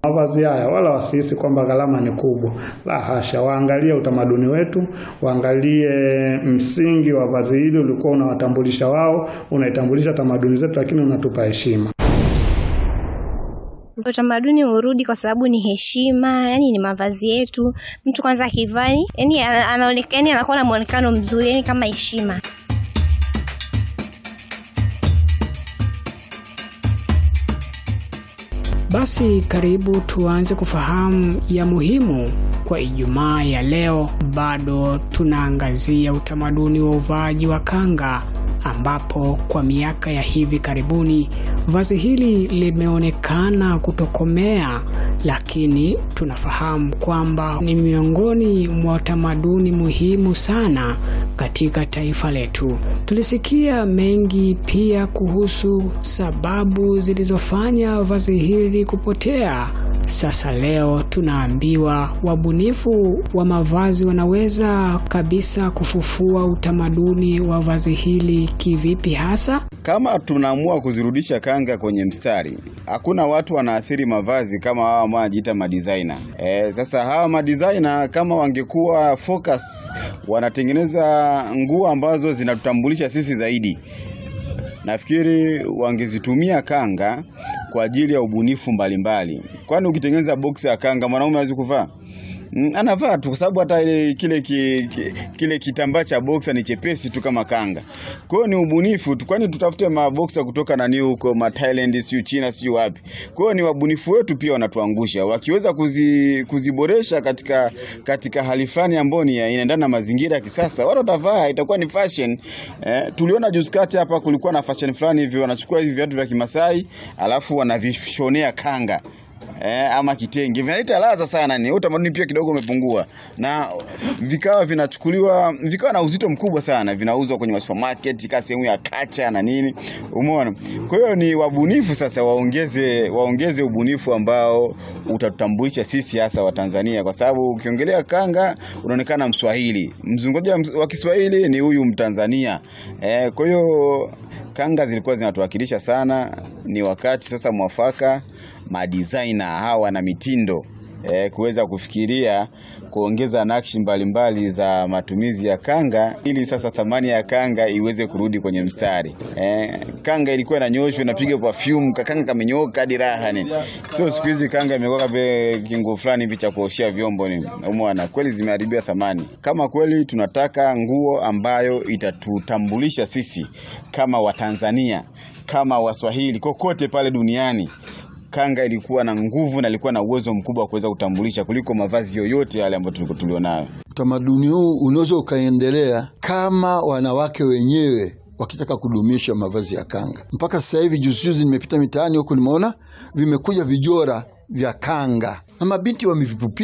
mavazi haya, wala wasihisi kwamba gharama ni kubwa. La hasha, waangalie utamaduni wetu, waangalie msingi wa vazi hili ulikuwa unawatambulisha wao, unaitambulisha tamaduni zetu, lakini unatupa heshima. Utamaduni urudi kwa sababu ni heshima, yani ni mavazi yetu. Mtu kwanza akivaa, yani anaonekana, yani anakuwa na muonekano mzuri, yani kama heshima. Basi karibu tuanze kufahamu ya muhimu kwa Ijumaa ya leo. Bado tunaangazia utamaduni wa uvaaji wa kanga, ambapo kwa miaka ya hivi karibuni vazi hili limeonekana kutokomea, lakini tunafahamu kwamba ni miongoni mwa utamaduni muhimu sana katika taifa letu. Tulisikia mengi pia kuhusu sababu zilizofanya vazi hili kupotea. Sasa leo tunaambiwa wabunifu wa mavazi wanaweza kabisa kufufua utamaduni wa vazi hili kivipi hasa? Kama tunaamua kuzirudisha kanga kwenye mstari, hakuna watu wanaathiri mavazi kama hawa ambao wanajiita madesigner. E, sasa hawa madesigner kama wangekuwa focus, wanatengeneza nguo ambazo zinatutambulisha sisi zaidi, nafikiri wangezitumia kanga kwa ajili ya ubunifu mbalimbali. Kwani ukitengeneza box ya kanga mwanaume hawezi kuvaa? Mm, anavaa tu kwa sababu hata ile kile ki, ki, kile kitambaa cha boxer ni chepesi tu kama kanga. Kwa hiyo ni ubunifu tu, kwani tutafute maboxer kutoka nani huko ma Thailand, siyo China, siyo wapi. Kwa hiyo ni wabunifu wetu pia wanatuangusha. Wakiweza kuzi, kuziboresha katika katika hali fulani ambayo ni inaendana na mazingira ya kisasa, watu watavaa, itakuwa ni fashion. Eh, tuliona juzi kati hapa kulikuwa na fashion fulani hivi wanachukua hivi viatu vya Kimasai alafu wanavishonea kanga eh, ama kitenge vinaleta ladha sana, ni utamaduni pia kidogo umepungua, na vikawa vinachukuliwa vikawa na uzito mkubwa sana, vinauzwa kwenye supermarket kama sehemu ya kacha na nini, umeona. Kwa hiyo ni wabunifu sasa, waongeze waongeze ubunifu ambao utatutambulisha sisi hasa wa Tanzania, kwa sababu ukiongelea kanga unaonekana Mswahili, mzungumzaji wa Kiswahili ni huyu Mtanzania eh, kwa hiyo kanga zilikuwa zinatuwakilisha sana. Ni wakati sasa mwafaka madesigner hawa na mitindo eh, kuweza kufikiria kuongeza nakshi mbalimbali za matumizi ya kanga ili sasa thamani ya kanga iweze kurudi kwenye mstari. Eh, kanga ilikuwa inanyoshwa inapiga perfume, kanga kamenyoka hadi raha ni. Sio siku hizi kanga imekuwa kama kingo fulani hivi cha kuoshea vyombo ni. Umeona kweli zimeharibia thamani. Kama kweli tunataka nguo ambayo itatutambulisha sisi kama Watanzania, kama Waswahili kokote pale duniani kanga ilikuwa na nguvu na ilikuwa na uwezo mkubwa wa kuweza kutambulisha kuliko mavazi yoyote yale ambayo tulikuwa tulionayo. Utamaduni huu unaweza ukaendelea kama wanawake wenyewe wakitaka kudumisha mavazi ya kanga. Mpaka sasa hivi, juzi juzi nimepita mitaani huku, nimeona vimekuja vijora vya kanga na mabinti wamevipupia